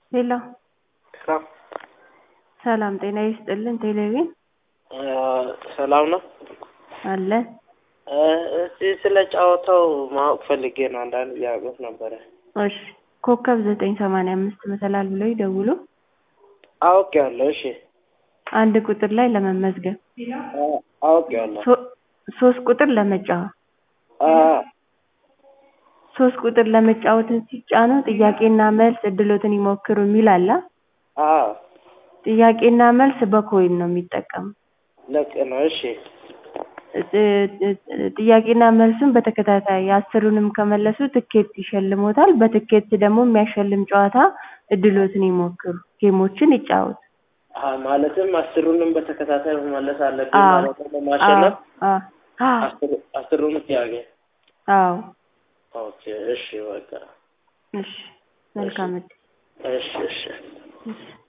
ሄሎ ሰላም ሰላም ጤና ይስጥልን ቴሌቪዥን ሰላም ነው። አለን እስቲ ስለ ጨዋታው ማወቅ ፈልጌ ነው። አንዳንድ ጥያቄዎች ነበረ። እሺ ኮከብ ዘጠኝ ሰማንያ አምስት መሰላል ብለው ይደውሉ አውቄዋለሁ። እሺ አንድ ቁጥር ላይ ለመመዝገብ አውቄዋለሁ። ሶ- ሶስት ቁጥር ለመጫወት አ ሶስት ቁጥር ለመጫወትን ሲጫኑ ጥያቄና መልስ እድሎትን ይሞክሩ የሚል አለ። አ ጥያቄና መልስ በኮይን ነው የሚጠቀሙ። ልክ ነው። እሺ ጥያቄና መልሱን በተከታታይ አስሩንም ከመለሱ ትኬት ይሸልሞታል። በትኬት ደግሞ የሚያሸልም ጨዋታ እድሎትን ይሞክሩ፣ ጌሞችን ይጫወቱ። አ ማለትም አስሩንም በተከታታይ መመለስ አለብኝ አዎ ማለት ነው ለማሸነፍ አዎ አዎ አስሩ- አስሩንም ጥያቄ። አዎ ኦኬ እሺ በቃ እሺ መልካም እድል እሺ እሺ እሺ